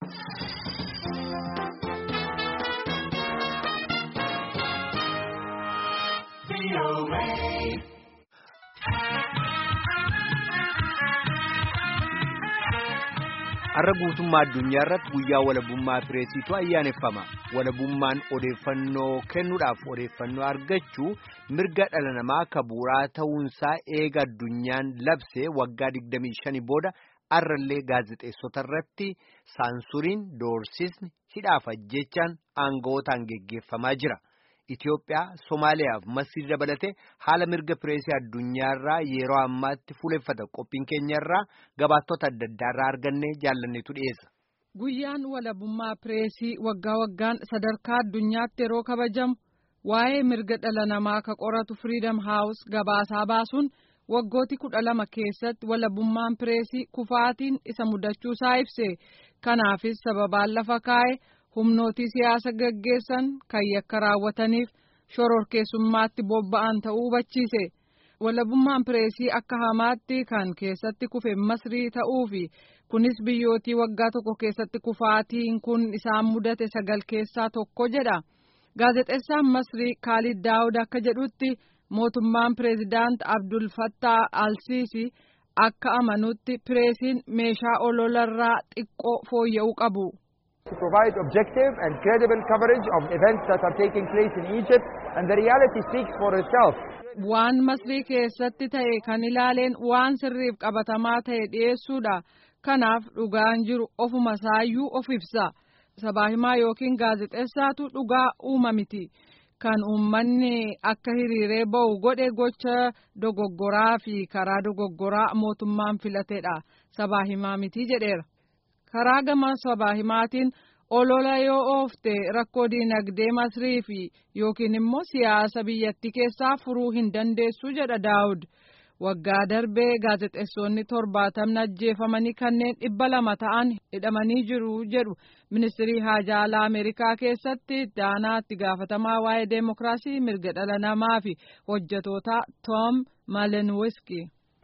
Har'a guutummaa addunyaa irratti guyyaa walabummaa pireesiitu ayyaaneffama. Walabummaan odeeffannoo kennuudhaaf odeeffannoo argachuu mirga dhala namaa akka bu'uuraa ta'uunsaa eega addunyaan labsee waggaa 25 booda har'allee gaazexeessota irratti saansuriin doorsisni hidhaaf ajjechaan aanga'ootaan geggeeffamaa jira. Itoophiyaa, Somaaliyaa fi Masrii dabalatee haala mirga pireesii addunyaarraa yeroo ammaatti fuuleffata qophiin keenyarraa gabaattota adda addaarraa argannee jaallanneetu dhiyeessa. Guyyaan walabummaa pireesii waggaa waggaan sadarkaa addunyaatti yeroo kabajamu waa'ee mirga dhala namaa ka qoratu Freedom House gabaasaa baasuun waggooti kudha lama keessatti walabummaan pireesii kufaatiin isa mudachuusaa ibse kanaafis sababaan lafa kaa'e. humnootii siyaasa gaggeessan kan yakka raawwataniif shororkeessummaatti bobba'an ta'uu hubachiise walabummaan pireesii akka hamaatti kan keessatti kufe masrii ta'uu fi kunis biyyootii waggaa tokko keessatti kufaatiin kun isaan mudate sagal keessaa tokko jedha gaazexeessaan masrii kaalid daawud akka jedhutti mootummaan pireezidaant abdul fattaa alsiisi akka amanutti pireesiin meeshaa ololarraa xiqqoo fooyya'uu qabu. to provide objective and credible coverage of events that are taking place in Egypt and the reality speaks for itself. Waan masrii keessatti ta'e kan ilaaleen waan sirriif qabatamaa ta'e dhiyeessuudha. Kanaaf dhugaan jiru ofuma isaayyuu of ibsa. Sabaahimaa yookiin gaazexeessaatu dhugaa uuma miti. Kan uummanni akka hiriiree ba'u godhe gocha dogoggoraa fi karaa dogoggoraa mootummaan filateedha. Sabaahimaa miti jedheera. karaa gama sabaahimaatiin olola yoo oofte rakkoo diinagdee masrii fi yookiin immoo siyaasa biyyattii keessaa furuu hin dandeessu jedha daawud waggaa darbee gaazexeessonni torbaatamni ajjeefamanii kanneen dhibba lama ta'an hidhamanii jiru jedhu ministirii haajaa alaa ameerikaa keessatti daanaatti gaafatamaa waa'ee deemokiraasii mirga dhala namaa fi hojjetoota toom malenwiski.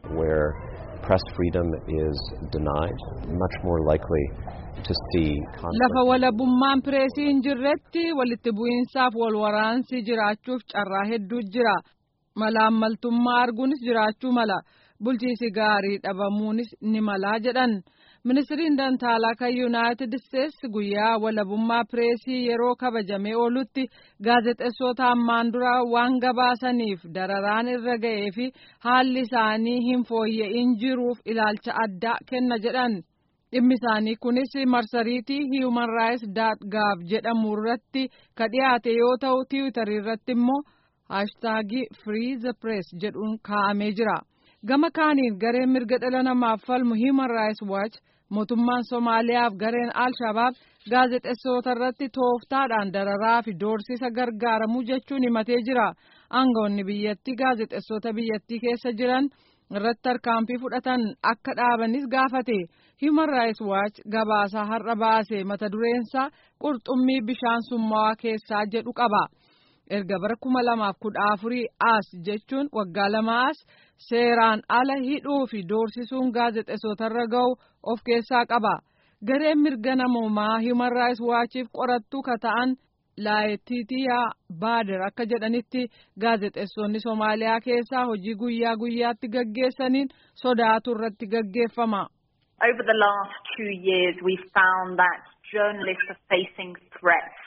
press freedom is denied, much more likely to see lafa walabummaan pireesii hin jirretti walitti bu'iinsaaf wal waraansi jiraachuuf carraa hedduu jira malaammaltummaa arguunis jiraachuu mala bulchiisi gaarii dhabamuunis ni malaa jedhan ministiriin dantaalaa kan yuunaayitid isteetsi guyyaa walabummaa pireesii yeroo kabajamee oolutti gaazexeessota ammaan dura waan gabaasaniif dararaan irra ga'ee fi haalli isaanii hin fooyya'in jiruuf ilaalcha addaa kenna jedhan dhimmi isaanii kunis marsariitii human rights gov jedhamu irratti ka dhiyaate yoo ta'u tiwiitarii irratti immoo haashtaagii free the press jedhuun kaa'amee jira gama kaaniin gareen mirga dhala namaaf falmu human rights watch mootummaan Somaaliyaaf gareen Al-Shabaab gaazexeessota irratti tooftaadhaan dararaa fi doorsisa gargaaramuu jechuun himatee jira. Aangawoonni biyyattii gaazexeessota biyyattii keessa jiran irratti tarkaanfii fudhatan akka dhaabanis gaafate. Human Rights Watch gabaasaa har'a baase mata dureensaa qurxummii bishaan summaawaa keessaa jedhu qaba. erga bara kuma lamaaf kudha afurii as jechuun waggaa lama as seeraan ala hidhuu fi doorsisuun gaazexeessotarra ga'u of keessaa qaba gareen mirga namoomaa human rights waachiif qorattuu ka ta'an laayitiitiyaa baader akka jedhanitti gaazexeessonni soomaaliyaa keessaa hojii guyyaa guyyaatti gaggeessaniin sodaatu irratti gaggeeffama. Over the last two years we've found that journalists are facing threats.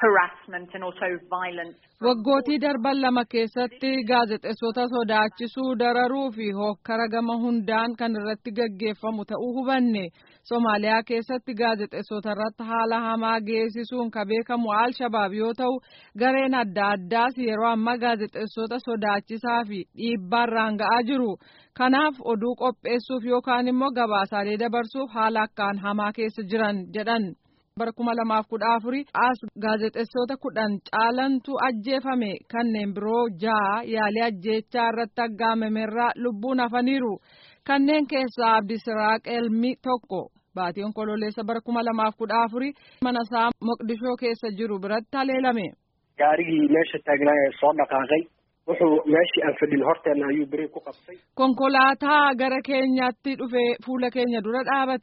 Waggootii darban lama keessatti gaazexeessota sodaachisuu dararuu fi hokkara gama hundaan kan irratti gaggeeffamu ta'uu hubanne Somaaliyaa keessatti gaazexeessota irratti haala hamaa geessisuun ka beekamu Al-Shabaab yoo ta'u gareen adda addaas yeroo ammaa gaazexeessota sodaachisaa fi dhiibbaarraan ga'aa jiru. Kanaaf oduu qopheessuuf yookaan immoo gabaasaalee dabarsuuf haala akkaan hamaa keessa jiran jedhan. bara kuma lamaaf kudha afurii as gaazexeessota kudhan caalantu ajjeefame kanneen biroo ja'a yaalii ajjeechaa irratti aggaamamerraa lubbuun hafaniiru kanneen keessaa abdisiraaq elmi tokko baatii onkololeessa bara kuma lamaaf kudha afurii mana isaa moqdishoo keessa jiru biratti haleelame. gaarigii meesha taagnaa ee soo dhaqaaqay wuxuu meeshii aan fadhin horteena ayuu biri ku qabtay. konkolaataa gara keenyatti dhufe fuula keenya dura dhaabate.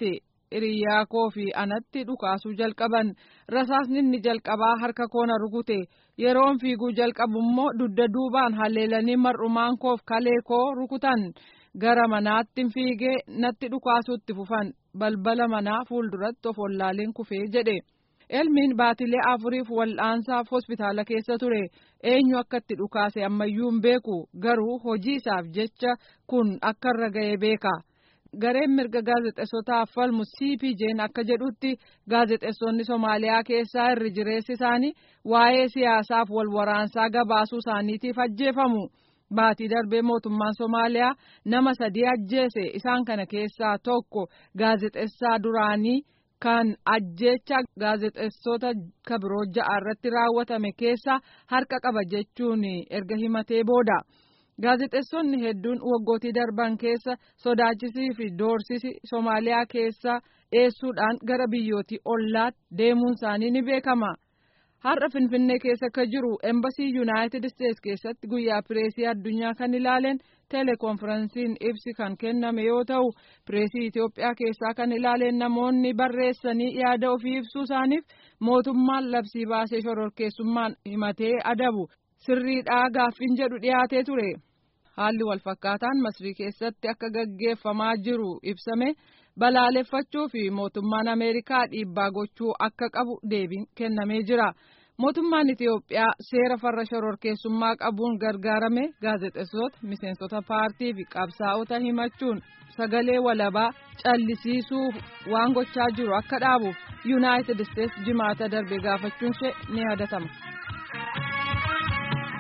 hiriyaa koo fi anatti dhukaasuu jalqaban rasaasni inni jalqabaa harka koona rukute yeroon fiiguu jalqabu immoo dugda duubaan haleelanii mar'umaan koof kalee koo rukutan gara manaatti fiigee natti dhukaasuutti fufan balbala manaa fuulduratti of wallaaleen kufee jedhe. elmiin baatilee afuriif wal'aansaaf hospitaala keessa ture eenyu akka itti dhukaase ammayyuu hin beeku garuu hojii isaaf jecha kun akka irra ga'e beeka gareen mirga gaazexeessotaaf falmu cpj'n akka jedhutti gaazexeessonni somaaliyaa keessaa irri jireessi isaanii waa'ee siyaasaaf wal waraansaa gabaasuu isaaniitiif ajjeefamu. Baatii darbee mootummaan Somaaliyaa nama sadii ajjeese isaan kana keessaa tokko gaazexeessaa duraanii. kan ajjeecha gaazexeessota kabiroo ja'a irratti raawwatame keessa harka qaba jechuun erga himatee booda gaazexeessonni hedduun waggootii darban keessa sodaachisii fi doorsisi Somaaliyaa keessa dheessuudhaan gara biyyootii ollaatti deemuun isaanii ni beekama. Har'a Finfinnee keessa akka jiru Embasii Yuunaayitid Isteets keessatti guyyaa pireesii addunyaa kan ilaaleen teleekonferensiin ibsi kan kenname yoo ta'u pireesii Itoophiyaa keessaa kan ilaaleen namoonni barreessanii yaada ofii ibsuu isaaniif mootummaan labsii baasee shororkeessummaan himatee adabu sirriidhaa gaaffiin jedhu dhiyaatee ture. Haalli walfakkaataan masrii keessatti akka gaggeeffamaa jiru ibsame. balaaleffachuu fi mootummaan ameerikaa dhiibbaa gochuu akka qabu deebiin kennamee jira mootummaan itiyoophiyaa seera farra shororkeessummaa qabuun gargaarame gaazexeessota miseensota paartii fi qabsaa'ota himachuun sagalee walabaa callisiisuuf waan gochaa jiru akka dhaabuuf yuunaayitid isteets jimaata darbe gaafachuun ishee ni yaadatama.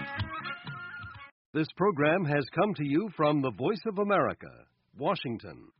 This program has come to you from the Voice of America, Washington.